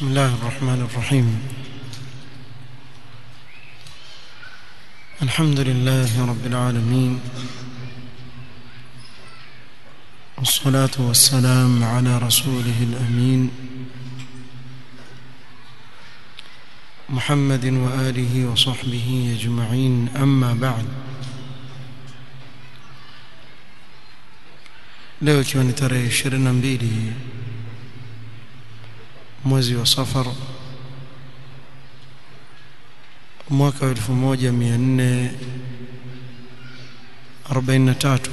بسم الله الرحمن الرحيم الحمد لله رب العالمين والصلاة والسلام على رسوله الأمين محمد وآله وصحبه أجمعين أما بعد leo ikiwa ni tarehe 22 mwezi wa safar mwaka wa 1443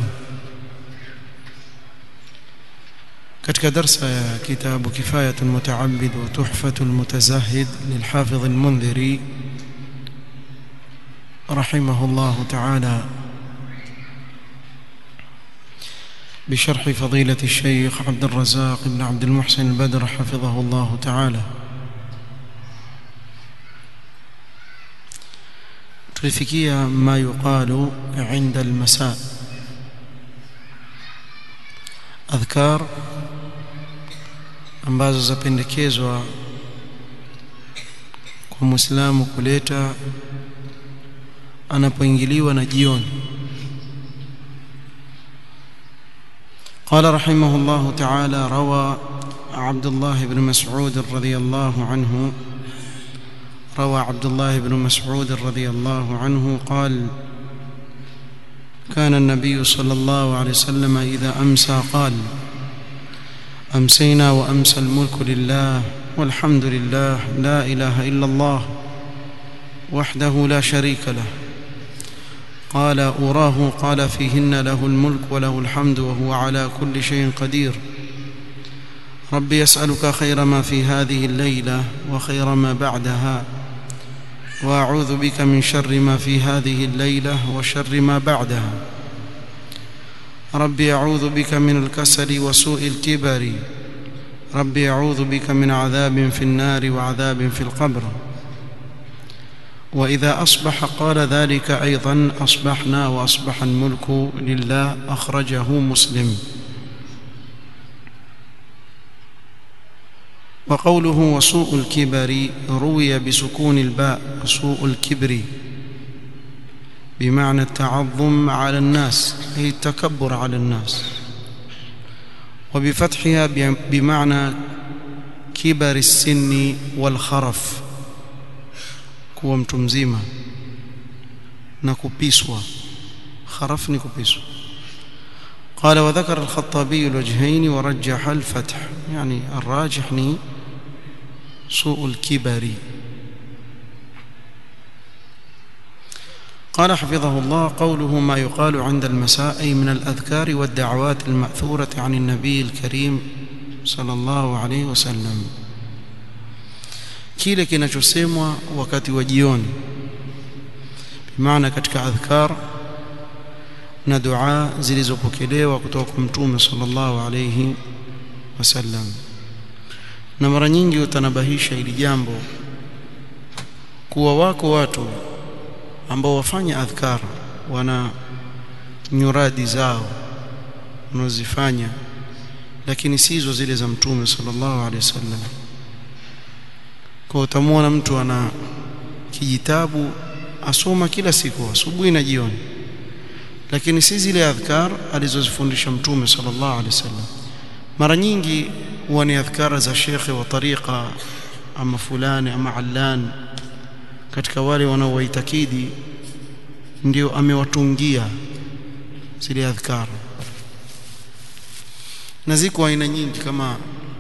katika darsa ya kitabu kifayatu almutaabid wa tuhfatu almutazahid lilhafidh almundhiri رحمه الله تعالى بشرح فضيلة الشيخ عبد الرزاق بن عبد المحسن البدر حفظه الله تعالى tulifikia ma yuqalu inda almasa adhkar ambazo zapendekezwa kwa muislamu kuleta anapoingiliwa na jioni قال رحمه الله تعالى روى عبد الله بن مسعود رضي الله عنه روى عبد الله بن مسعود رضي الله عنه قال كان النبي صلى الله عليه وسلم إذا أمسى قال أمسينا وأمسى الملك لله والحمد لله لا إله إلا الله وحده لا شريك له قال أراه قال فيهن له الملك وله الحمد وهو على كل شيء قدير رب يسألك خير ما في هذه الليلة وخير ما بعدها وأعوذ بك من شر ما في هذه الليلة وشر ما بعدها رب أعوذ بك من الكسل وسوء الكبر رب أعوذ بك من عذاب في النار وعذاب في القبر وإذا أصبح قال ذلك أيضا أصبحنا وأصبح الملك لله أخرجه مسلم وقوله وسوء الكبر روي بسكون الباء وسوء الكبر بمعنى التعظم على الناس أي التكبر على الناس وبفتحها بمعنى كبر السن والخرف kuwa mtu mzima na kupiswa kharaf ni kupiswa قال وذكر الخطابي الوجهين ورجح الفتح يعني الراجح ني سوء الكبر قال حفظه الله قوله ما يقال عند المساء أي من الأذكار والدعوات المأثورة عن النبي الكريم صلى الله عليه وسلم kile kinachosemwa wakati wa jioni bimaana katika adhkar na dua zilizopokelewa kutoka kwa mtume sallallahu alayhi wasallam na mara nyingi utanabahisha ili jambo kuwa wako watu ambao wafanya adhkar wana nyuradi zao wanazifanya lakini sizo zile za mtume sallallahu alayhi wasallam kwa utamwona mtu ana kijitabu asoma kila siku asubuhi na jioni lakini si zile adhkar alizozifundisha mtume sallallahu alaihi wasallam mara nyingi huwa ni adhkar za shekhe wa tariqa ama fulani ama allan katika wale wanaowaitakidi ndio amewatungia zile adhkar na ziko aina nyingi kama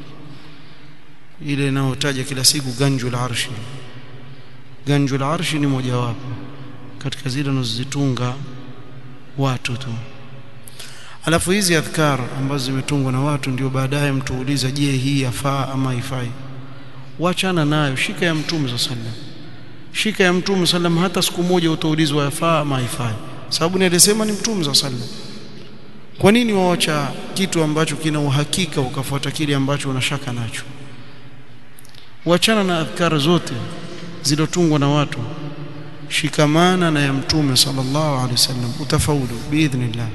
ile inayotaja kila siku ganjul arshi ganjul arshi ni mojawapo katika zile wanazozitunga watu tu alafu hizi adhkar ambazo zimetungwa na watu ndio baadaye mtu uliza je hii yafaa ama haifai wachana nayo shika ya mtume sallam shika ya mtume sallam hata siku moja utaulizwa yafaa ama haifai sababu nilisema ni mtume sallam kwa nini waacha kitu ambacho kina uhakika ukafuata kile ambacho unashaka nacho wachana na adhkar zote zilotungwa na watu shikamana na ya mtume sallallahu alaihi wasallam utafaulu biidhnillah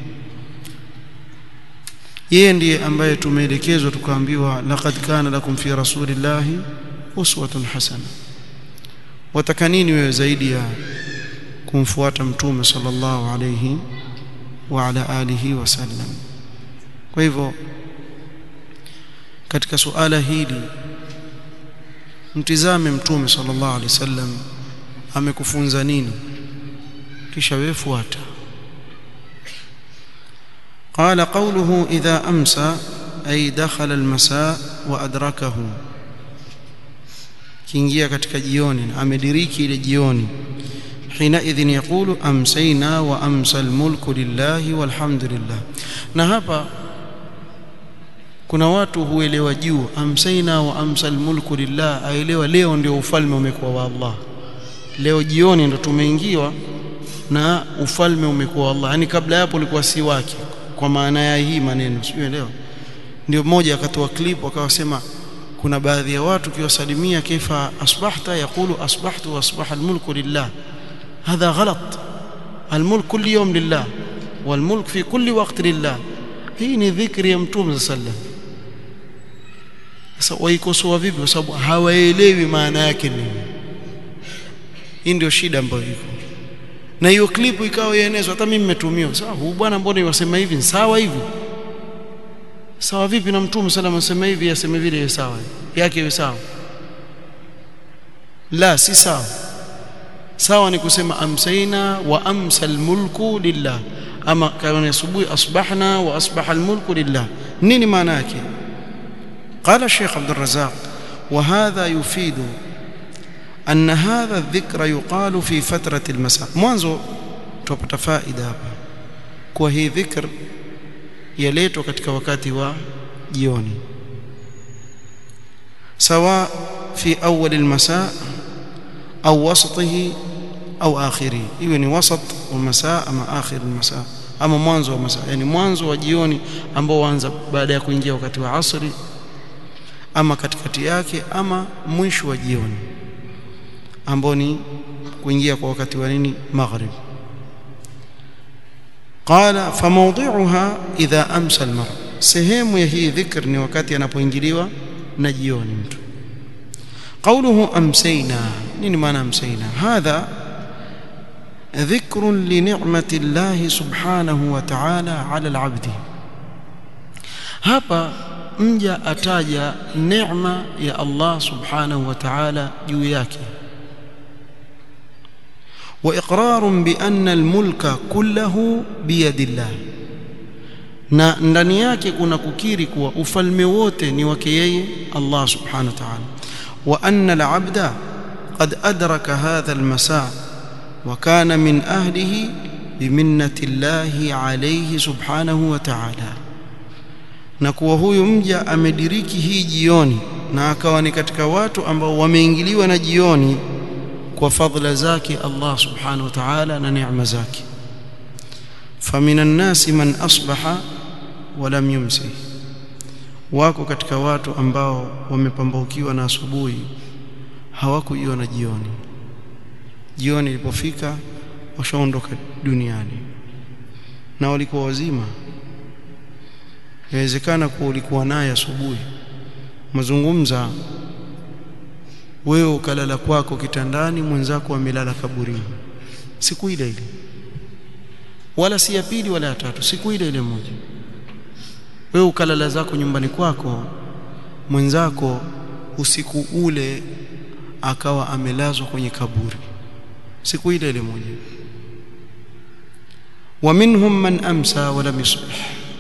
yeye ndiye ambaye tumeelekezwa tukaambiwa laqad kana lakum fi rasulillahi uswatun hasana wataka nini wewe zaidi ya kumfuata mtume sallallahu alayhi wa ala alihi wasallam kwa hivyo katika suala hili mtizame mtume sallallahu alaihi wasallam amekufunza nini kisha wewe fuata قال قوله إذا أمسى أي دخل المساء وأدركه kiingia katika jioni amediriki ile jioni حينئذ يقول أمسينا وأمسى الملك لله والحمد لله na hapa kuna watu huelewa juu amsaina wa amsal mulku lillah aelewa leo ndio ufalme umekuwa wa Allah leo jioni ndo tumeingiwa na ufalme umekuwa wa Allah yani kabla hapo ulikuwa si wake kwa maana ya hii maneno sio leo ndio mmoja akatoa clip akawasema kuna baadhi ya watu kiwasalimia kaifa asbahta yaqulu asbahtu wa asbaha almulku lillah hadha ghalat almulk kulli yawm lillah والملك في كل وقت لله hii ni dhikri ya mtume sallam sasa waikosoa vipi kwa sababu hawaelewi maana yake nini hii ndio shida ambayo iko na hiyo clip ikawa ienezwa hata mimi nimetumiwa sawa huyu bwana mbona yasema hivi sawa hivi sawa vipi na mtume sallam anasema hivi aseme vile sawa yake iwe sawa la si sawa sawa ni kusema amsaina wa amsa almulku lillah ama kama asubuhi asbahna wa asbaha almulku lillah nini maana yake قال الشيخ عبد الرزاق وهذا يفيد أن هذا الذكر يقال في فترة المساء mwanzo tupata faida hapa kwa hii dhikr yaletwa katika wakati wa jioni sawa fi awwal almasa au wasatihi au akhiri iwe ni wasat wa masaa ama akhir almasaa ama mwanzo wa masaa yani mwanzo wa jioni ambao huanza baada ya kuingia wakati wa asri ama katikati yake ama mwisho wa jioni ambao ni kuingia kwa wakati wa nini maghrib qala famawdi'uha idha amsa almar sehemu ya hii dhikr ni wakati anapoingiliwa na jioni mtu قوله أمسينا نين معنى أمسينا هذا ذكر لنعمة الله سبحانه وتعالى على العبد hapa mja ataja neema ya Allah subhanahu wa ta'ala juu yake wa iqrarun bi anna almulka kullahu biyadillah na ndani yake kuna kukiri kuwa ufalme wote ni wake yeye Allah subhanahu wa ta'ala wa anna alabda qad adraka hadha almasa wa kana min ahlihi biminnati llahi alayhi subhanahu wa ta'ala na kuwa huyu mja amediriki hii jioni na akawa ni katika watu ambao wameingiliwa na jioni kwa fadhila zake Allah subhanahu wa ta'ala na neema zake faminan nasi man asbaha wa lam yumsi wako katika watu ambao wamepambaukiwa na asubuhi hawakuiona jioni jioni ilipofika washaondoka duniani na walikuwa wazima inawezekana kuwa ulikuwa naye asubuhi mazungumza wewe ukalala kwako kitandani mwenzako amelala kaburini siku ile ile wala si ya pili wala ya tatu siku ile ile moja wewe ukalala zako nyumbani kwako mwenzako usiku ule akawa amelazwa kwenye kaburi siku ile ile moja wa minhum man amsa wa lam yusbih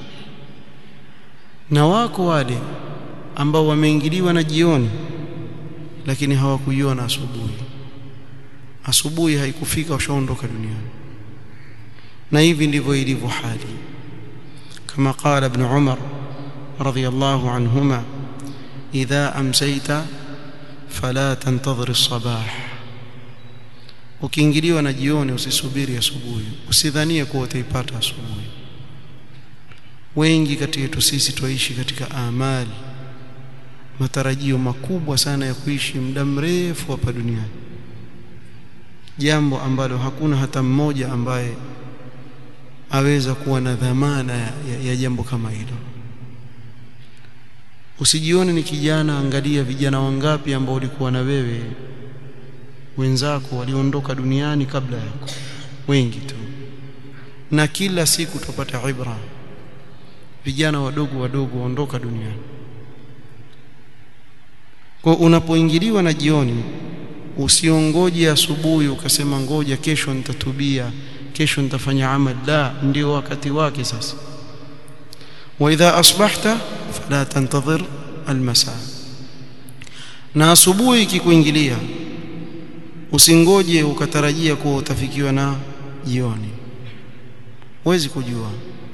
na wako wale ambao wameingiliwa na jioni lakini hawakuiona asubuhi asubuhi haikufika washaondoka duniani na hivi ndivyo ilivyo hali kama qala ibn umar radiyallahu anhuma idha amsayta fala tantadhir as-sabah ukiingiliwa na jioni usisubiri asubuhi usidhanie kuwa utaipata asubuhi wengi kati yetu sisi twaishi katika amali matarajio makubwa sana ya kuishi muda mrefu hapa duniani jambo ambalo hakuna hata mmoja ambaye aweza kuwa na dhamana ya, ya, ya jambo kama hilo usijione ni kijana angalia vijana wangapi ambao ulikuwa na wewe wenzako waliondoka duniani kabla yako wengi tu na kila siku tupata ibra vijana wadogo wadogo waondoka duniani kwa unapoingiliwa na jioni usiongoje asubuhi ukasema ngoja kesho nitatubia kesho nitafanya amal la ndio wakati wake sasa wa idha asbahta fala tantadhir almasa na asubuhi ikikuingilia usingoje ukatarajia kuwa utafikiwa na jioni huwezi kujua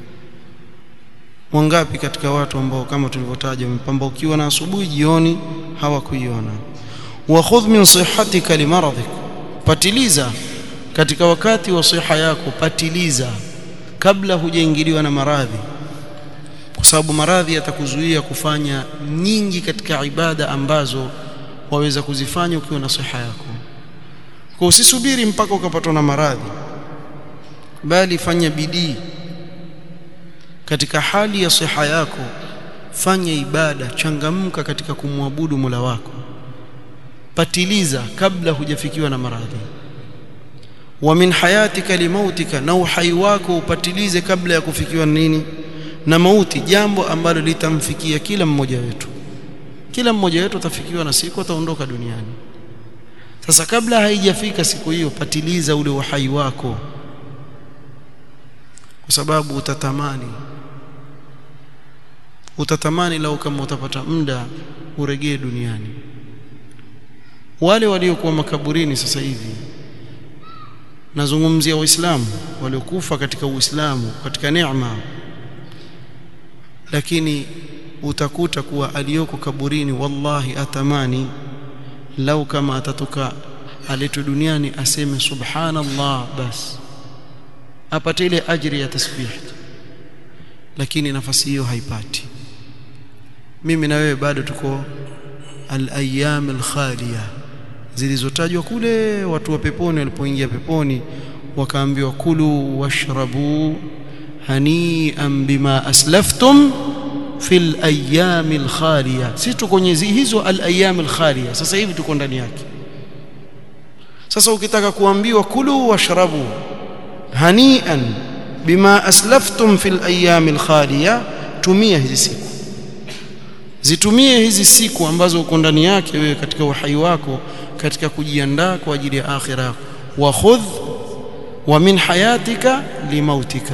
wangapi katika watu ambao kama tulivyotaja wamepambaukiwa na asubuhi jioni hawakuiona wa khudh min sihhatika limaradhik patiliza katika wakati wa siha yako patiliza kabla hujaingiliwa na maradhi kwa sababu maradhi yatakuzuia kufanya nyingi katika ibada ambazo waweza kuzifanya ukiwa na siha yako kwa usisubiri mpaka ukapatwa na maradhi bali fanya bidii katika hali ya siha yako fanya ibada changamka katika kumwabudu Mola wako patiliza kabla hujafikiwa na maradhi wa min hayatika limautika na uhai wako upatilize kabla ya kufikiwa nini na mauti jambo ambalo litamfikia kila mmoja wetu kila mmoja wetu atafikiwa na siku ataondoka duniani sasa kabla haijafika siku hiyo patiliza ule uhai wako kwa sababu utatamani utatamani lau kama utapata muda uregee duniani wale waliokuwa makaburini sasa hivi nazungumzia waislamu waliokufa katika uislamu katika neema lakini utakuta kuwa aliyoko kaburini wallahi atamani lau kama atatoka aletwe duniani aseme subhanallah bas apate ile ajri ya tasbih lakini nafasi hiyo haipati mimi na wewe bado tuko al-ayyam al-khaliya zilizotajwa kule watu wa peponi walipoingia peponi wakaambiwa kulu washrabu hani'an bima aslaftum fil ayyam al-khaliya sisi tuko kwenye hizo al-ayyam al-khaliya sasa hivi tuko ndani yake sasa ukitaka kuambiwa kulu washrabu hani'an bima aslaftum fil ayyam al-khaliya tumia hizi siku zitumie hizi siku ambazo uko ndani yake wewe katika uhai wako katika kujiandaa kwa ajili ya akhira yako wa khudh wa min hayatika limautika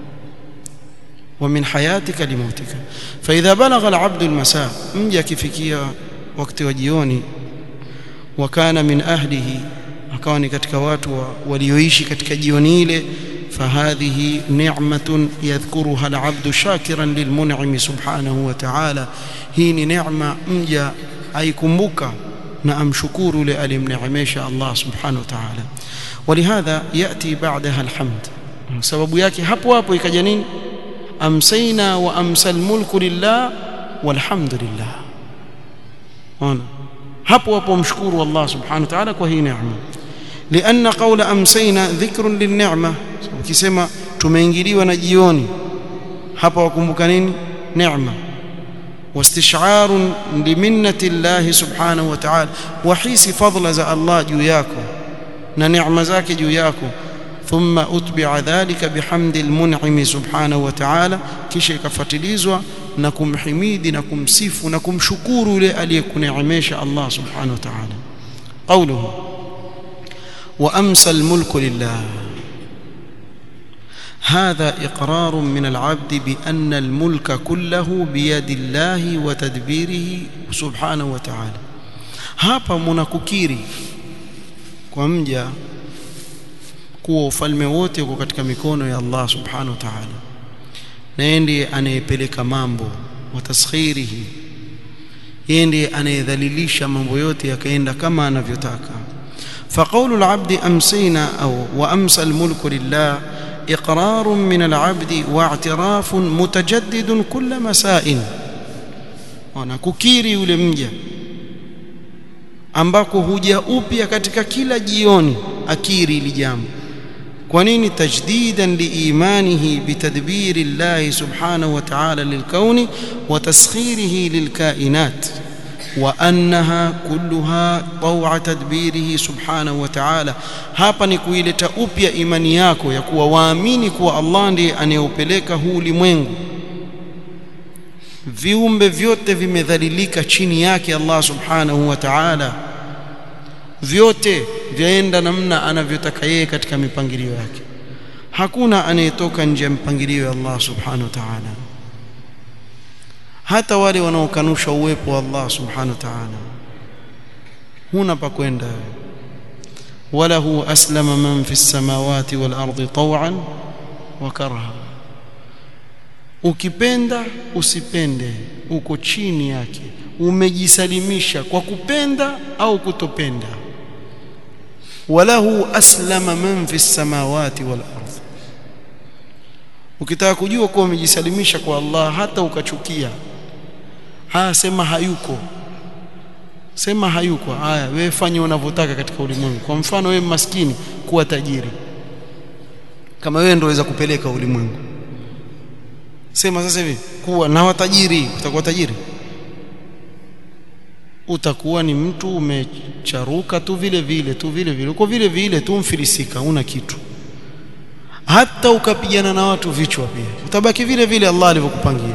wa min hayatika limautika fa idha balagha al-abd al-masa mja akifikia wakati wa jioni wa kana min ahlihi akawa ni katika watu walioishi katika jioni ile فهذه نعمة يذكرها العبد شاكرا للمنعم سبحانه وتعالى هي نعمة مجا أيكمبك نعم شكور لألمنعميش الله سبحانه وتعالى ولهذا يأتي بعدها الحمد سبب yake hapo hapo ikaja nini amsayna wa amsal mulku lillah walhamdulillah ona hapo hapo mshukuru Allah subhanahu wa ta'ala kwa hii neema لأن قول أمسينا ذكر للنعمة ukisema tumeingiliwa na jioni hapa wakumbuka nini neema واستشعار لمنة الله سبحانه وتعالى وحيس فضل za Allah juu yako na neema zake juu yako ثم أتبع ذلك بحمد المنعم سبحانه وتعالى kisha ikafuatilizwa na kumhimidi na kumsifu na kumshukuru yule aliyekuneemesha Allah subhanahu wa ta'ala قوله وأمسى الملك لله هذا إقرار من العبد بأن الملك كله بيد الله وتدبيره سبحانه وتعالى hapa mnakukiri kwa mja kuwa ufalme wote uko katika mikono ya Allah subhanahu wa ta'ala na yeye ndiye anayepeleka mambo wa taskhirihi yeye ndiye anayedhalilisha mambo yote yakaenda kama anavyotaka فقول العبد أمسينا أو وأمسى الملك لله إقرار من العبد واعتراف متجدد كل مساء wanakukiri yule mja ambako huja upya katika kila jioni akiri ili jambo kwa nini tajdidan liimanihi bitadbiri llahi subhanahu wa ta'ala lilkauni wa taskhirihi lilkainat wa annaha kulluha taw'a tadbirihi subhanahu wa ta'ala hapa ni kuileta upya imani yako ya kuwa waamini kuwa Allah ndiye anayeupeleka huu ulimwengu viumbe vyote vimedhalilika chini yake Allah subhanahu wa ta'ala vyote vyaenda namna anavyotaka yeye katika mipangilio yake hakuna anayetoka nje ya mipangilio ya Allah subhanahu wa ta'ala hata wale wanaokanusha uwepo wa Allah subhanahu wa ta'ala huna pa kwenda walahu aslama man fi samawati wal ardi taw'an wa karha ukipenda usipende uko chini yake umejisalimisha kwa kupenda au kutopenda walahu aslama man fi samawati wal ardh ukitaka kujua kuwa umejisalimisha kwa Allah hata ukachukia haya sema hayuko sema hayuko haya wewe fanya unavyotaka katika ulimwengu kwa mfano wewe maskini kuwa tajiri kama wewe ndio waweza kupeleka ulimwengu sema sasa hivi kuwa na watajiri utakuwa tajiri utakuwa ni mtu umecharuka tu vile vile tu vile vile uko vile vile tu mfilisika una kitu hata ukapigana na watu vichwa pia utabaki vile vile Allah alivyokupangia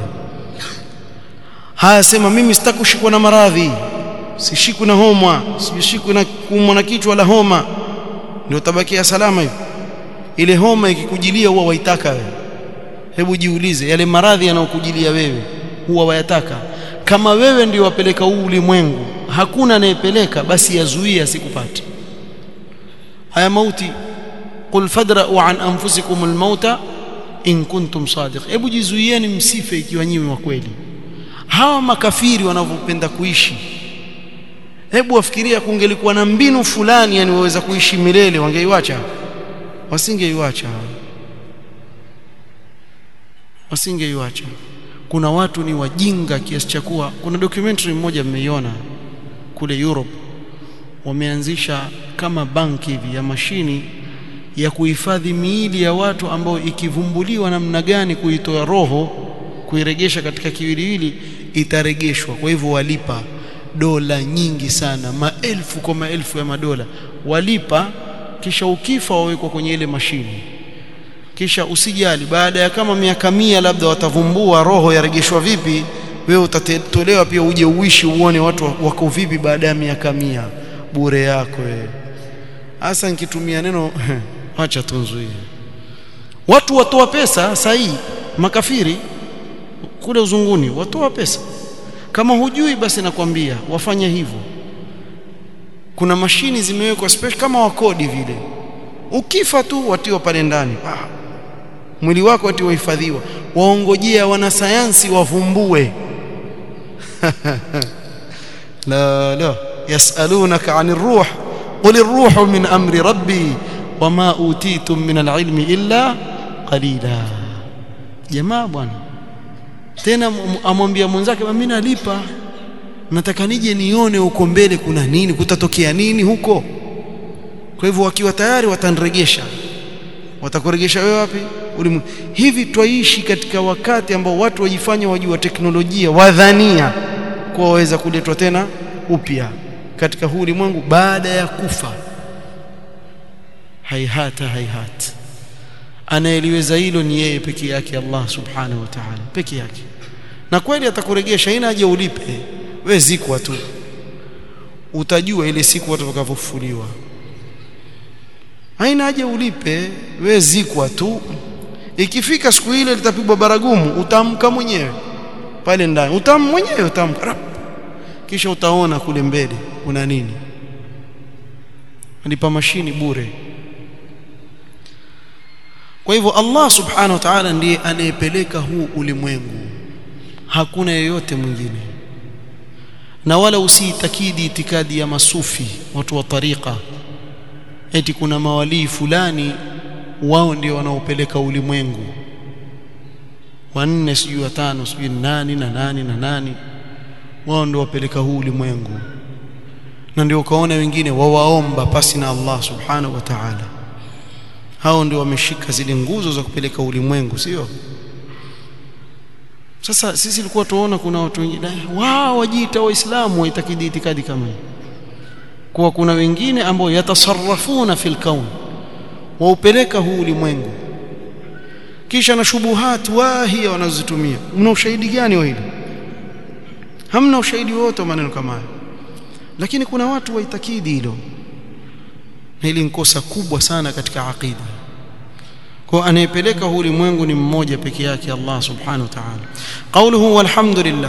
haya sema mimi sitaki kushikwa na maradhi sishikwi na homa sishikwi na kuumwa na kichwa la homa ndio utabakia salama hivi ile homa ikikujilia huwa waitaka wewe hebu jiulize yale maradhi yanayokujilia wewe huwa wayataka kama wewe ndio wapeleka huu ulimwengu hakuna anayepeleka basi yazuie asikupate haya mauti qul fadra'u an anfusikum almauta in kuntum sadiq hebu jizuieni msife ikiwa nyinyi wa kweli hawa makafiri wanavyopenda kuishi hebu wafikiria kungelikuwa na mbinu fulani yani waweza kuishi milele wangeiwacha wasingeiwacha wasingeiwacha kuna watu ni wajinga kiasi cha kuwa kuna documentary mmoja mmeiona kule Europe wameanzisha kama banki hivi ya mashini ya kuhifadhi miili ya watu ambao ikivumbuliwa namna gani kuitoa roho kuiregesha katika kiwiliwili itaregeshwa kwa hivyo walipa dola nyingi sana maelfu kwa maelfu ya madola walipa kisha ukifa wawekwa kwenye ile mashini kisha usijali baada ya kama miaka mia labda watavumbua roho yaregeshwa vipi wewe utatolewa pia uje uishi uone watu wako vipi baada ya miaka mia bure yako wewe hasa nikitumia neno acha tunzuie watu watoa pesa sahi makafiri kule uzunguni watoa pesa kama hujui basi nakwambia wafanye hivyo kuna mashini zimewekwa special kama wakodi vile ukifa tu watiwa pale ndani ah. mwili wako ati wahifadhiwa waongojea wanasayansi wavumbue la la yasalunaka anir ruh qul ar-ruhu min amri rabbi wama utitum min al-ilmi illa qalila jamaa bwana tena amwambia mwenzake mimi nalipa nataka nije nione huko mbele kuna nini kutatokea nini huko kwa hivyo wakiwa tayari watanregesha watakuregesha wewe wapi ulimu hivi twaishi katika wakati ambao watu wajifanya wajua teknolojia wadhania kuwa waweza kuletwa tena upya katika huu ulimwengu baada ya kufa haihata haihata anayeliweza hilo ni yeye peke yake Allah subhanahu wa ta'ala peke yake na kweli atakuregesha ina haja ulipe we zikwa tu utajua ile siku watu watakavyofufuliwa haina haja ulipe we zikwa tu ikifika siku ile litapigwa baragumu utamka mwenyewe pale ndani utam mwenyewe utamka kisha utaona kule mbele una nini alipa mashini bure kwa hivyo Allah subhanahu wa ta'ala ndiye anayepeleka huu ulimwengu hakuna yeyote mwingine na wala usiitakidi itikadi ya masufi watu wa tariqa eti kuna mawalii fulani wao ndio wanaopeleka ulimwengu wanne sijui watano sijui nani na nani na nani wao ndio wapeleka huu ulimwengu na ndio ukaona wengine wawaomba pasi na Allah subhanahu wa ta'ala hao ndio wameshika zile nguzo za kupeleka ulimwengu sio sasa sisi tulikuwa tuona kuna watu wengine wao wajiita waislamu waitakidi itikadi kama hii kuwa kuna wengine ambao yatasarrafuna fil kaun waupeleka huu ulimwengu kisha na shubuhat wahia wanazozitumia mna ushahidi gani wa hili hamna ushahidi wote wa maneno kama haya lakini kuna watu waitakidi hilo na hili ni kosa kubwa sana katika aqida kwa anayepeleka huu ulimwengu ni mmoja peke yake Allah subhanahu wa ta'ala qawluhu walhamdulillah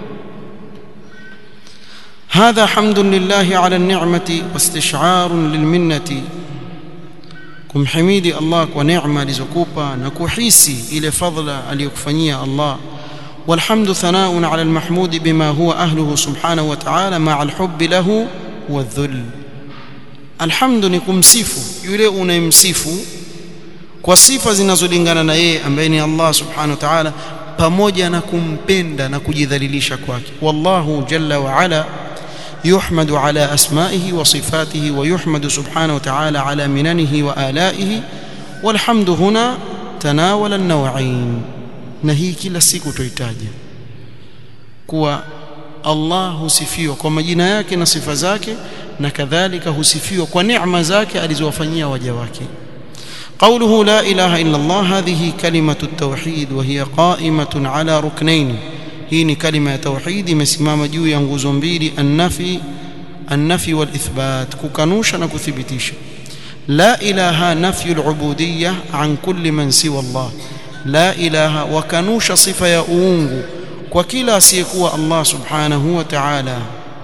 هذا حمد لله على النعمة واستشعار للمنة kumhimidi Allah kwa neema alizokupa na kuhisi ile fadhila aliyokufanyia Allah والحمد ثناء على المحمود بما هو أهله سبحانه وتعالى مع الحب له والذل الحمد ni kumsifu yule unayemsifu kwa sifa zinazolingana na yeye ambaye ni Allah subhanahu wa ta'ala pamoja na kumpenda na kujidhalilisha kwake wallahu jalla wa ala يحمد على أسمائه وصفاته ويحمد سبحانه وتعالى على مننه وآلائه والحمد هنا تناول النوعين نهي كلا siku tuhitaji kuwa Allah husifiwa kwa majina yake na sifa zake na kadhalika husifiwa kwa neema zake alizowafanyia waja wake قوله لا إله إلا الله هذه كلمة التوحيد وهي قائمة على ركنين hii ni kalima ya tauhid imesimama juu ya nguzo mbili annafi annafi wal ithbat kukanusha na kuthibitisha la ilaha nafyu al-ubudiyya an kulli man siwa Allah la ilaha wakanusha sifa ya uungu kwa kila asiyekuwa Allah subhanahu wa ta'ala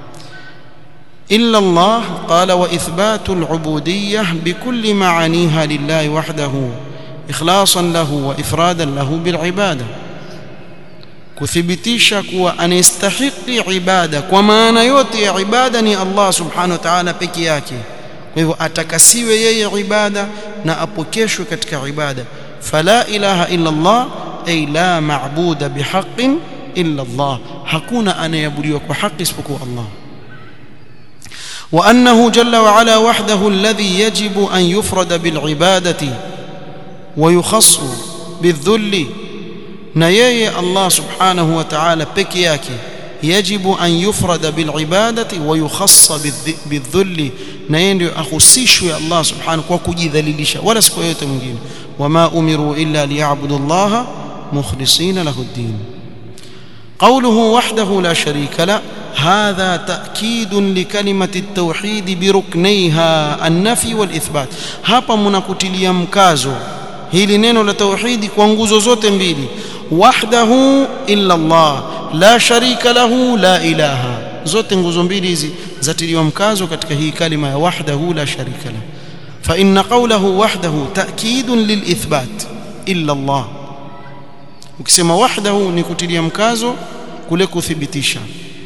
إلا الله قال وإثبات العبودية بكل معانيها لله وحده إخلاصا له وإفرادا له بالعبادة kuthibitisha kuwa anastahiki ibada kwa maana yote ya ibada ni Allah subhanahu wa ta'ala peke yake kwa hivyo atakasiwe yeye ibada na apokeshwe katika ibada fala ilaha illa Allah ay la ma'buda bihaqqin illa Allah hakuna anayeabudiwa kwa haki isipokuwa Allah وأنه جل وعلا وحده الذي يجب أن يفرد بالعبادة ويخص بالذل na yeye Allah subhanahu wa ta'ala peke yake yajibu an yufrada bil ibadati wa yukhassa bidhulli na yeye ndio ahusishwe Allah subhanahu kwa kujidhalilisha wala siku yote mwingine wama umiru illa liya'budu Allah mukhlisina lahu ad-din قوله وحده لا شريك له هذا تأكيد لكلمة التوحيد بركنيها النفي والإثبات hapa mnakutilia mkazo hili neno la tauhidi kwa nguzo zote mbili wahdahu illa Allah la sharika lahu la ilaha zote nguzo mbili hizi zatiliwa mkazo katika hii kalima ya wahdahu la sharika lahu fa inna qawlahu wahdahu ta'kidun lilithbat illa Allah ukisema wahdahu ni kutilia mkazo kule kuthibitisha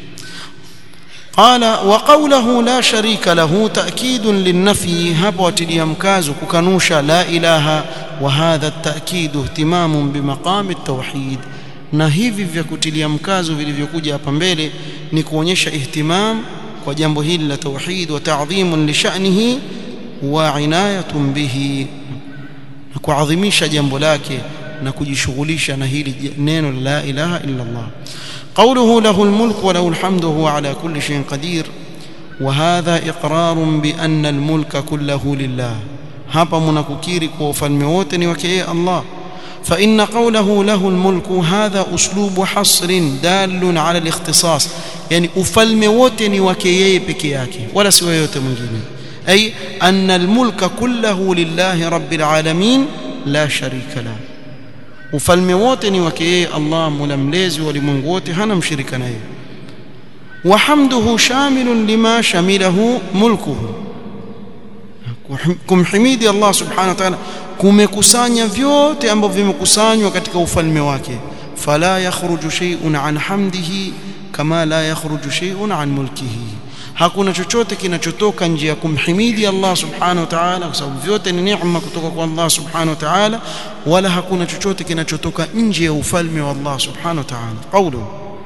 قال وقوله لا شريك له تأكيد للنفي هبا وتليا مكازو ككنوشا لا إله وهذا التأكيد اهتمام بمقام التوحيد na hivi vya kutilia mkazo vilivyokuja hapa mbele ni kuonyesha ihtimam kwa jambo hili la tauhid wa ta'dhimun li sha'nihi wa inayatun bihi na kuadhimisha jambo lake na kujishughulisha na hili neno la ilaha illa Allah قوله له الملك وله الحمد وهو على كل شيء قدير وهذا إقرار بأن الملك كله لله hapa mnakukiri kwa ufalme wote ni wake yeye Allah فإن قوله له الملك هذا أسلوب حصر دال على الاختصاص يعني ufalme wote ni wake yeye peke yake wala si yote mwingine أي أن الملك كله لله رب العالمين لا شريك له ufalme wote ni wake yeye Allah mola mlezi wa ulimwengu wote hana mshirika naye wa hamduhu shamilun lima shamilahu mulkuhu kumhimidi Allah subhanahu wa ta'ala kumekusanya vyote ambavyo vimekusanywa katika ufalme wake fala yakhruju shay'un an hamdihi kama la yakhruju shay'un an mulkihi hakuna chochote kinachotoka nje ya kumhimidi Allah subhanahu wa ta'ala kwa sababu vyote ni neema kutoka kwa Allah subhanahu wa ta'ala wala hakuna chochote kinachotoka nje ya ufalme wa Allah subhanahu wa ta'ala qawlu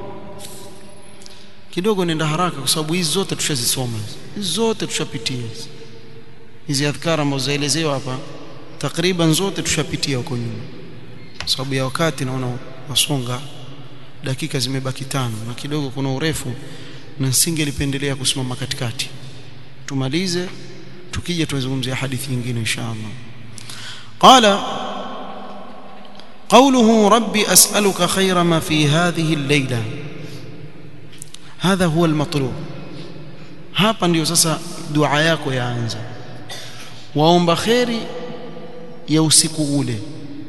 kidogo nenda haraka kwa sababu hizi zote tushazisoma hizi zote tushapitia hizi adhkara ambazo zaelezewa hapa takriban zote tushapitia huko nyuma sababu ya wakati naona wasonga dakika zimebaki tano na kidogo kuna urefu na singelipendelea kusimama katikati tumalize tukija tuzungumzia hadithi nyingine inshallah qala قوله ربي أسألك خير ما في هذه الليلة هذا هو المطلوب hapa ndio sasa dua yako yaanza waomba kheri ya usiku ule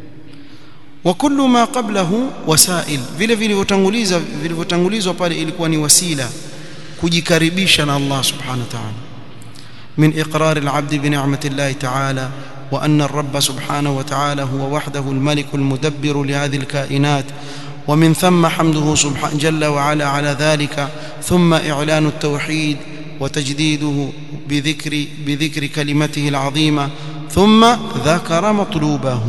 wa kullu ma qablahu wasail vile vilivyotanguliza vilivyotangulizwa pale ilikuwa ni wasila kujikaribisha na Allah subhanahu wa ta'ala min iqrar al-'abd bi ni'mati Allah ta'ala wa anna ar-rabb subhanahu wa ta'ala huwa wahdahu al-malik al-mudabbir li hadhihi al-kainat ومن ثم حمده سبحانه جل وعلا على ذلك ثم إعلان التوحيد وتجديده بذكر بذكر كلمته العظيمة ثم ذكر مطلوبه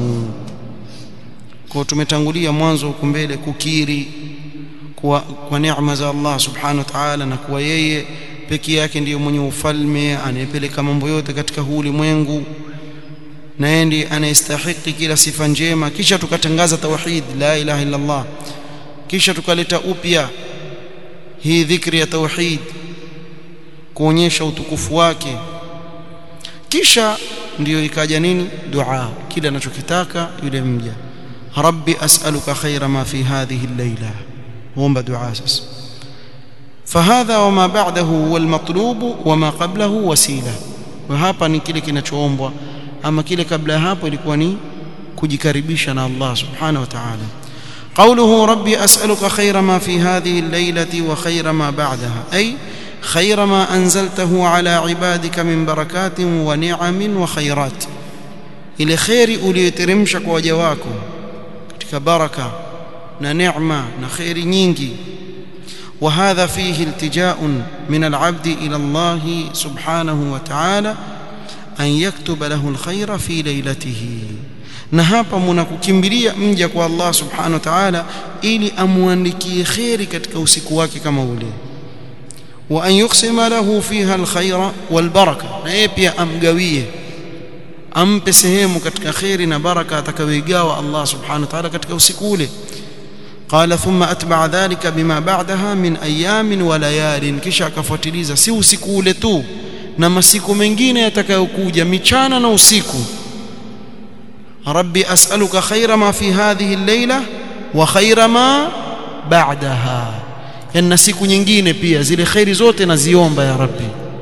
kwa tumetangulia mwanzo huko mbele kukiri kwa, kwa neema za Allah subhanahu wa ta'ala na kuwa yeye pekee yake ndiyo mwenye ufalme anayepeleka mambo yote katika huu ulimwengu na yeye ndiye anayestahiki kila sifa njema kisha tukatangaza tauhid la ilaha illa Allah kisha tukaleta upya hii dhikri ya tauhid kuonyesha utukufu wake kisha ndiyo ikaja nini dua kile anachokitaka yule mja rabbi as'aluka khaira ma fi hadhihi al-layla huomba dua sasa فهذا وما بعده هو المطلوب وما قبله وسيله وهapa ni kile kinachoombwa ama kile kabla ya hapo ilikuwa ni kujikaribisha na Allah subhanahu wa ta'ala قوله ربي أسألك خير ما في هذه الليلة وخير ما بعدها أي خير ما أنزلته على عبادك من بركات ونعم وخيرات إلى خير أوليترمش كوجواكم katika baraka na neema na khairi nyingi وهذا فيه التجاء من العبد إلى الله سبحانه وتعالى أن يكتب له الخير في ليلته na hapa mnakukimbilia mja kwa Allah subhanahu wa ta'ala ili amuandikie khairi katika usiku wake kama ule wa an yuqsima lahu fiha alkhaira walbaraka na yeye pia amgawie ampe sehemu katika khairi na baraka atakayoigawa Allah subhanahu wa ta'ala katika usiku ule قال ثم أتبع ذلك بما بعدها من أيام وليال kisha akafuatiliza si usiku ule tu na masiku mengine yatakayokuja michana na usiku ربي أسألك خير ما في هذه الليلة وخير ما بعدها ان siku nyingine pia zile khairi zote naziomba ya rabbi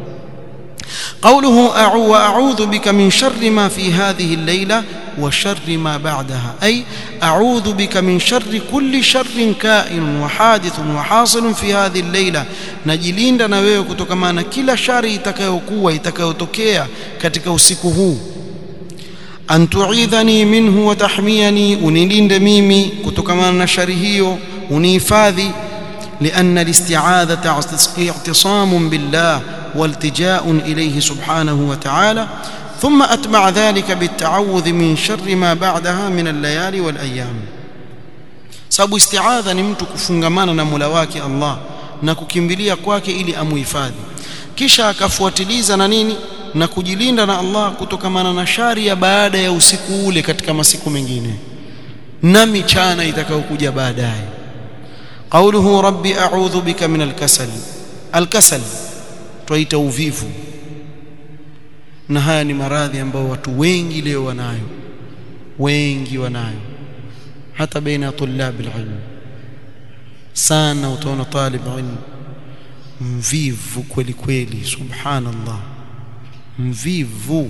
قوله أعو وأعوذ بك من شر ما في هذه الليلة وشر ما بعدها أي أعوذ بك من شر كل شر كائن وحادث وحاصل في هذه الليلة najilinda na wewe kutokana na kila shari itakayokuwa itakayotokea katika usiku huu an tu'idhani minhu wa tahmiyani unilinde mimi kutokana na shari hiyo unihifadhi لأن الاستعاذة اعتصام بالله والتجاء إليه سبحانه وتعالى ثم أتبع ذلك بالتعوذ من شر ما بعدها من الليالي والأيام sababu istiadha ni mtu kufungamana na Mola wake Allah na kukimbilia kwake ili amuhifadhi kisha akafuatiliza na nini na kujilinda na Allah kutokamana na shari ya baada ya usiku ule katika masiku mengine na michana itakayokuja baadaye قوله ربي أعوذ بك من الكسل الكسل twaita uvivu na haya ni maradhi ambayo watu wengi leo wanayo wengi wanayo hata baina tulab alilm sana utaona talib ilm mvivu kweli kweli subhanallah mvivu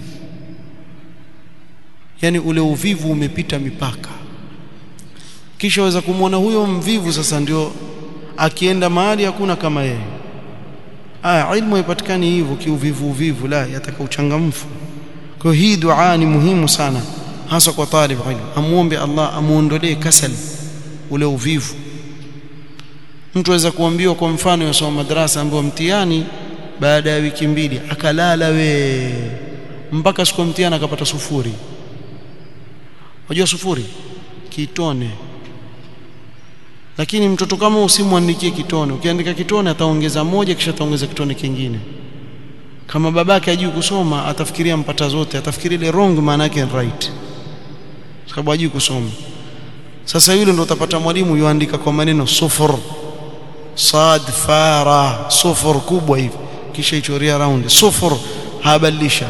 yani ule uvivu umepita mipaka kisha waweza kumwona huyo mvivu sasa ndio akienda mahali hakuna kama yeye ah ilmu haipatikani hivyo kiuvivu uvivu la yataka uchangamfu kwa hii dua ni muhimu sana hasa kwa talib ilmu amuombe Allah amuondolee kasal ule uvivu mtu aweza kuambiwa kwa mfano yasoma madrasa ambayo mtihani baada ya wiki mbili akalala we mpaka siku mtihani akapata sufuri unajua sufuri kitone lakini mtoto kama usimwandikie kitone ukiandika kitone ataongeza moja kisha ataongeza kitone kingine kama babake hajui kusoma atafikiria mpata zote atafikiria ile wrong maana yake right sababu hajui kusoma sasa yule ndo utapata mwalimu yuandika kwa maneno sufur sad fara sufur kubwa hivi kisha ichoria round sufur habadilisha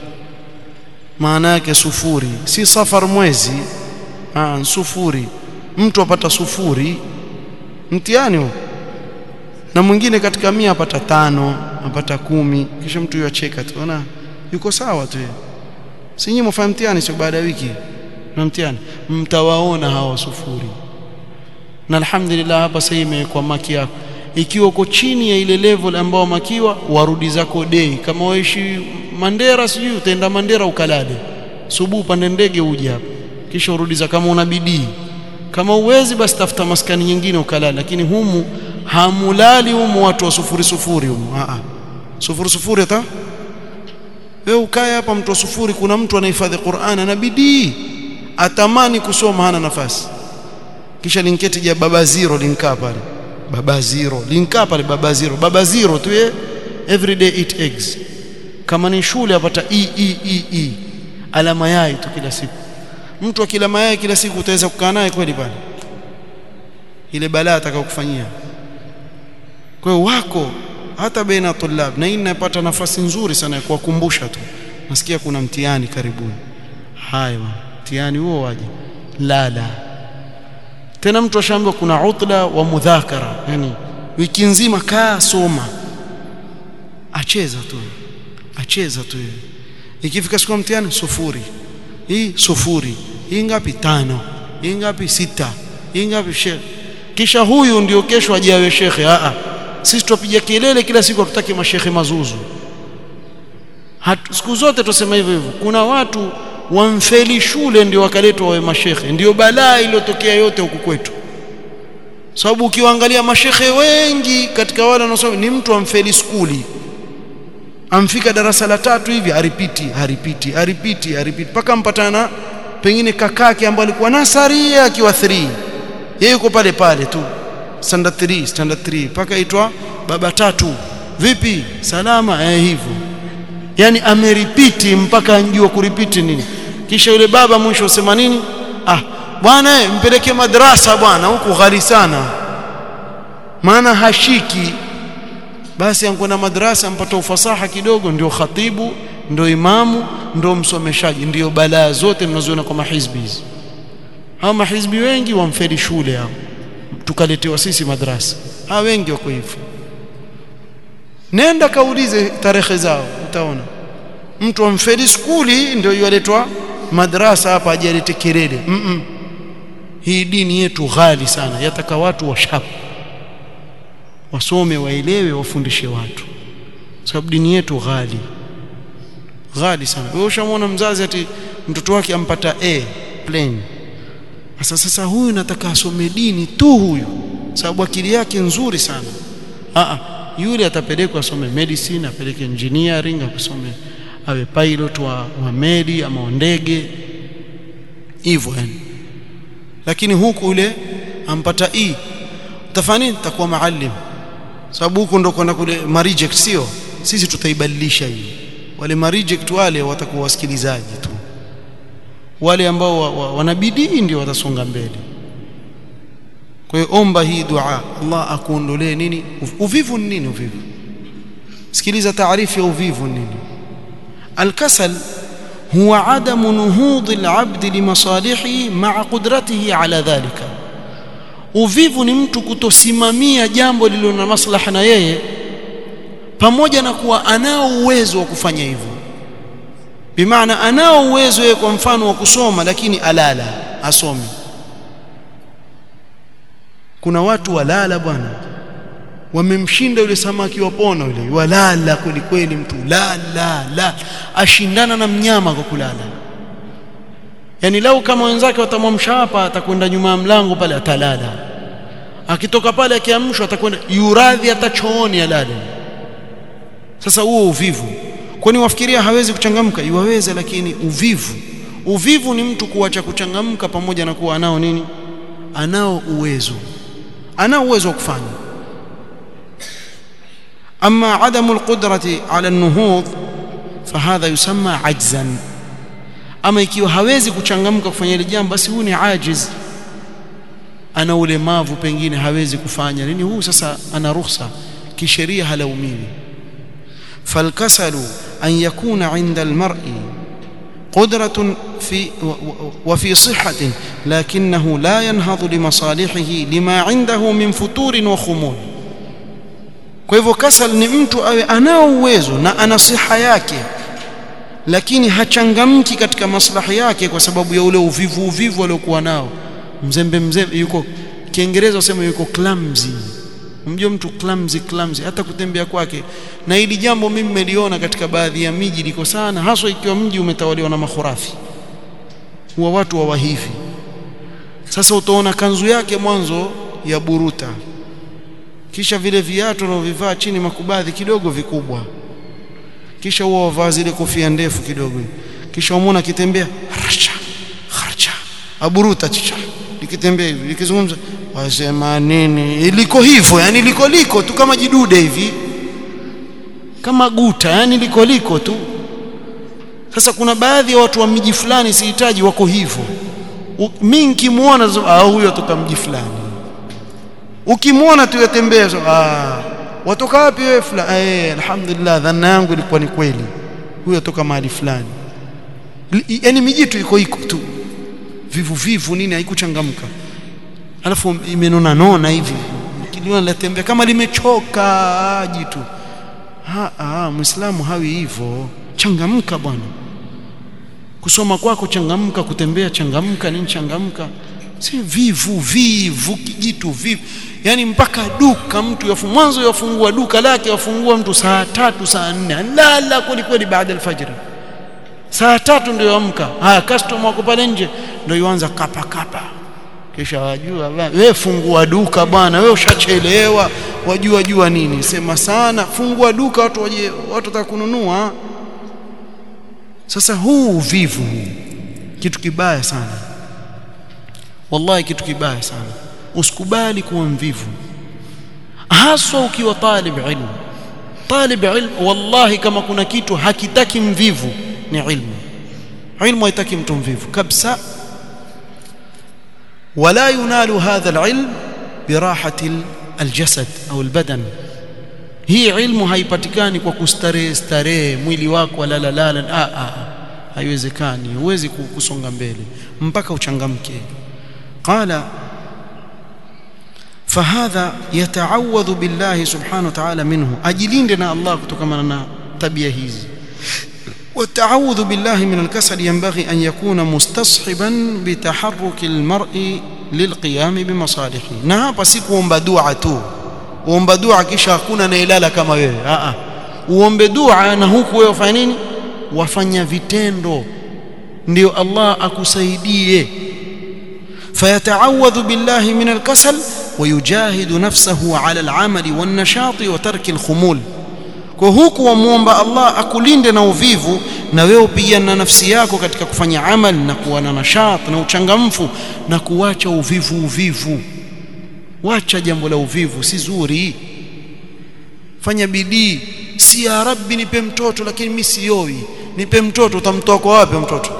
maana yake sufuri si safar mwezi ah sufuri mtu apata sufuri mtihani huo na mwingine katika mia apata tano apata kumi kisha mtu yacheka tu ona yuko sawa tu si nyinyi mfanya mtihani sio baada ya wiki na mtihani mtawaona hawa sufuri na alhamdulillah hapa sasa imekuwa maki yako ikiwa uko chini ya ile level ambao makiwa warudi zako day kama waishi Mandera sijui utaenda Mandera ukalale subuhi pande ndege uje hapa kisha urudi za kama una bidii kama uwezi basi tafuta maskani nyingine ukalale lakini humu hamulali humu watu wa sufuri sufuri humu a a sufuri sufuri hata wewe ukae hapa mtu wa sufuri kuna mtu anahifadhi Qur'an ana bidii atamani kusoma hana nafasi kisha linketi ja baba zero linkaa pale baba zero linkaa pale baba zero baba zero tu ye every day eat eggs kama ni shule apata e e e e alama yai tu kila siku mtu akila mayai kila siku utaweza kukaa naye kweli pale ile balaa atakayokufanyia kwa hiyo wako hata baina tulab na hii ninapata nafasi nzuri sana ya kuwakumbusha tu nasikia kuna mtihani karibuni haya mtihani huo waje lala tena mtu ashaambiwa kuna utla wa mudhakara yani wiki nzima kaa soma acheza tu acheza tu ikifika siku mtihani sufuri hii sufuri hii ngapi tano hii ngapi sita hii ngapi shekhe kisha huyu ndio kesho ajawe shekhe a a sisi tupiga kelele kila siku hatutaki mashekhe mazuzu Hatu, siku zote tusema hivyo hivyo kuna watu wamfeli shule ndio wakaletwa wawe mashekhe ndio balaa iliyotokea yote huku kwetu sababu ukiwaangalia mashekhe wengi katika wale wanaosoma ni mtu amfeli skuli amfika darasa la tatu hivi haripiti haripiti haripiti haripiti mpaka mpatana pengine kakake ambaye alikuwa nasari akiwa 3 yeye yuko pale pale tu standard 3 standard 3 mpaka itwa baba tatu vipi salama eh hivyo yani ameripiti mpaka anjua kuripiti nini kisha yule baba mwisho usema nini ah bwana mpeleke madrasa bwana huku ghali sana maana hashiki basi ankwenda madrasa mpata ufasaha kidogo ndio khatibu ndio imamu ndio msomeshaji ndio balaa zote mnazoona kwa mahizbi hizi hao mahizbi wengi wamfeli shule hao tukaletewa sisi madrasa hao wengi wako hivyo nenda kaulize tarehe zao utaona mtu amfeli skuli ndio yualetwa madrasa hapa ajalete kelele mm -mm. hii dini yetu ghali sana yataka watu washapu wasome waelewe wafundishe watu sababu dini yetu ghali ghali sana wewe ushamwona mzazi ati mtoto wake ampata A plain sasa sasa huyu nataka asome dini tu huyu sababu akili yake nzuri sana a a yule atapelekwa asome medicine apeleke engineering akusome awe pilot wa, wa meli ama wa ndege hivyo yani lakini huku ule ampata E tafani takuwa maalim sababu huko ndo kwenda kule mareject sio sisi tutaibadilisha hii wale mareject wale watakuwa wasikilizaji tu wale ambao wa, wa, wanabidii ndio watasonga mbele kwa hiyo omba hii dua Allah akuondolee nini uvivu ni nini uvivu sikiliza taarifu ya uvivu ni nini الكسل هو عدم نهوض العبد لمصالحه مع قدرته على ذلك uvivu ni mtu kutosimamia jambo lililo na maslaha na yeye pamoja na kuwa anao uwezo wa kufanya hivyo bimaana anao uwezo yeye kwa mfano wa kusoma lakini alala asomi kuna watu walala bwana wamemshinda yule samaki wa pono yule walala kweli kweli mtu la la la ashindana na mnyama kwa kulala yani lau kama wenzake watamwamsha hapa atakwenda nyuma ya mlango pale atalala akitoka pale akiamshwa atakwenda yuradhi hata chooni alale sasa huo uvivu kwani wafikiria hawezi kuchangamka iwaweze lakini uvivu uvivu ni mtu kuacha kuchangamka pamoja na kuwa anao nini anao uwezo anao uwezo wa kufanya أما عدم القدرة على النهوض فهذا يسمى عجزا ama ikiwa hawezi kuchangamka kufanya ile jambo basi huu ni ajiz ana ulemavu pengine hawezi kufanya nini huu sasa ana ruhusa kisheria halaumiwi falkasalu an yakuna inda almar'i قدرة في وفي صحة لكنه لا ينهض لمصالحه لما عنده من فتور وخمول kwa hivyo kasal ni mtu awe anao uwezo na ana siha yake lakini hachangamki katika maslahi yake kwa sababu ya ule uvivu uvivu aliokuwa nao mzembe mzembe yuko kiingereza usema yuko clumsy mjue mtu clumsy clumsy hata kutembea kwake na hili jambo mimi nimeliona katika baadhi ya miji liko sana haswa ikiwa mji umetawaliwa na makhurafi huwa watu wa hivi sasa utaona kanzu yake mwanzo ya buruta kisha vile viatu anavyovivaa chini makubadhi kidogo vikubwa kisha huwa wavaa zile kofia ndefu kidogo kisha umwona akitembea harcha harcha aburuta chicha likitembea hivi likizungumza wasema nini iliko hivyo yani liko liko tu kama jidude hivi kama guta yani liko liko tu sasa kuna baadhi ya watu wa miji fulani sihitaji wako hivyo mimi nikimuona ah huyo atoka mji fulani ukimwona tu yatembea so, ah watoka wapi wewe fulani eh alhamdulillah dhanna yangu ilikuwa ni kweli huyo atoka mahali fulani yani miji tu iko iko tu vivu vivu nini haikuchangamka alafu imenona nona hivi kiliona latembea kama limechoka jitu ha ah muislamu hawi hivyo changamka bwana kusoma kwako changamka kutembea changamka nini changamka si vivu vivu kijitu vivu yani mpaka duka mtu yafu mwanzo yafungua duka lake yafungua mtu saa tatu saa nne lala kweli kweli baada alfajiri saa tatu ndio amka haya customer wako pale nje ndio yuanza kapa kapa kisha wajua wewe fungua duka bwana wewe ushachelewa wajua jua nini sema sana fungua duka watu waje watu watakununua sasa huu uvivu huu kitu kibaya sana wallahi kitu kibaya sana usikubali kuwa mvivu haswa ukiwa talib ilmu talib ilmu wallahi kama kuna kitu hakitaki mvivu ni ilmu ilmu haitaki mtu mvivu kabisa ولا ينال هذا العلم براحة الجسد أو البدن hii ilmu haipatikani kwa kustarehe starehe mwili wako lala lala ah ah haiwezekani huwezi kusonga mbele mpaka uchangamke qala fahadha yata'awadhu billahi subhanahu wa ta'ala minhu ajilinde na Allah kutokana na tabia hizi والتعوذ بالله من الكسل ينبغي أن يكون مستصحبا بتحرك المرء للقيام بمصالحه na hapa si kuomba dua tu uomba dua kisha hakuna nailala kama wewe a a uombe dua na huku wewe ufanye nini wafanya vitendo ndio Allah akusaidie فيتعوذ بالله من الكسل ويجاهد نفسه على العمل والنشاط وترك الخمول kwa huku wamuomba Allah akulinde na uvivu na wewe upigane na nafsi yako katika kufanya amal na kuwa na nashat na uchangamfu na kuacha uvivu uvivu wacha jambo la uvivu si zuri fanya bidii si ya rabbi nipe mtoto lakini mimi sioi nipe mtoto utamtoa kwa wapi mtoto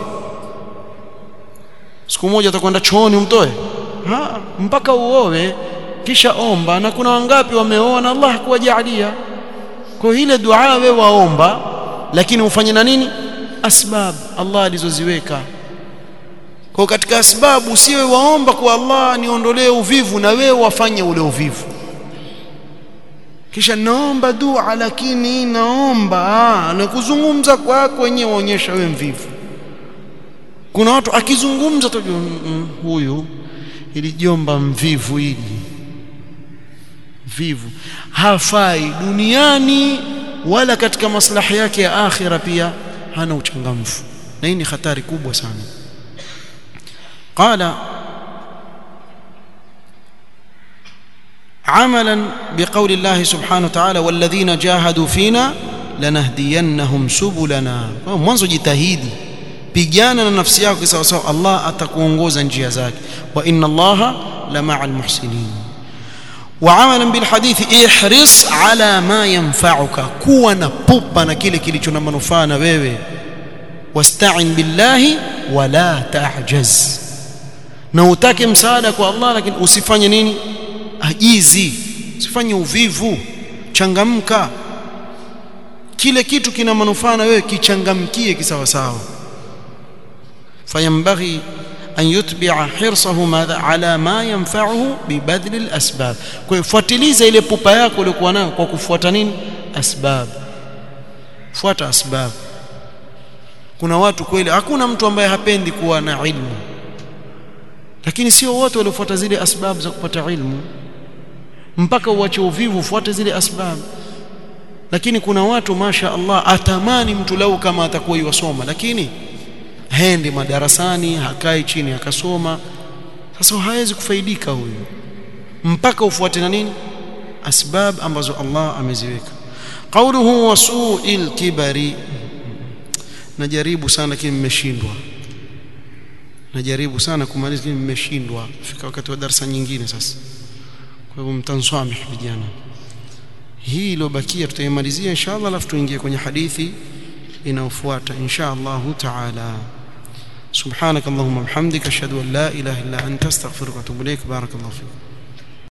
siku moja utakwenda chooni umtoe ha mpaka uowe kisha omba na kuna wangapi wameoa na Allah kuwajalia kwa ile dua wewe waomba lakini ufanye na nini asbab Allah alizoziweka kwa katika asbabu usiwe waomba kwa Allah niondolee uvivu na wewe wafanye ule uvivu kisha naomba dua lakini naomba na kuzungumza kwako wenyewe waonyesha wewe mvivu kuna watu akizungumza tu mm, mm, huyu ili jomba mvivu hili vivu hafai duniani wala katika maslahi yake ya akhira pia hana uchangamfu na hii ni hatari kubwa sana qala عملا بقول الله سبحانه وتعالى والذين جاهدوا فينا لنهدينهم سبلنا mwanzo jitahidi pigana na nafsi yako sawa sawa Allah atakuongoza njia zake wa inna Allaha la ma'al muhsinin وعملا بالحديث احرص على ما ينفعك kuwa na pupa na kile kilicho na manufaa na wewe wasta'in billahi wala ta'jaz na utake msaada kwa Allah lakini usifanye nini ajizi usifanye uvivu changamka kile kitu kina manufaa na wewe kichangamkie kisawasawa fayambaghi an yutbi'a hirsahu madha ala ma yanfa'uhu bibadli alasbab kwa hiyo fuatiliza ile pupa yako uliyokuwa nayo kwa kufuata nini asbab fuata asbab kuna watu kweli hakuna mtu ambaye hapendi kuwa na ilmu lakini sio wote waliofuata zile asbab za kupata ilmu mpaka uache uvivu ufuate zile asbab lakini kuna watu masha Allah atamani mtu lau kama atakuwa yusoma lakini haendi madarasani hakai chini akasoma sasa hawezi kufaidika huyu mpaka ufuate na nini asbab ambazo Allah ameziweka qawluhu wasu'il kibari najaribu sana lakini mmeshindwa najaribu sana kumaliza lakini mmeshindwa fika wakati wa darasa nyingine sasa kwa hivyo mtanswamih vijana hii iliyobakia tutaimalizia inshallah alafu tuingie kwenye hadithi inayofuata inshallah taala سبحانك اللهم وبحمدك اشهد ان لا اله الا انت استغفرك واتوب اليك بارك الله فيك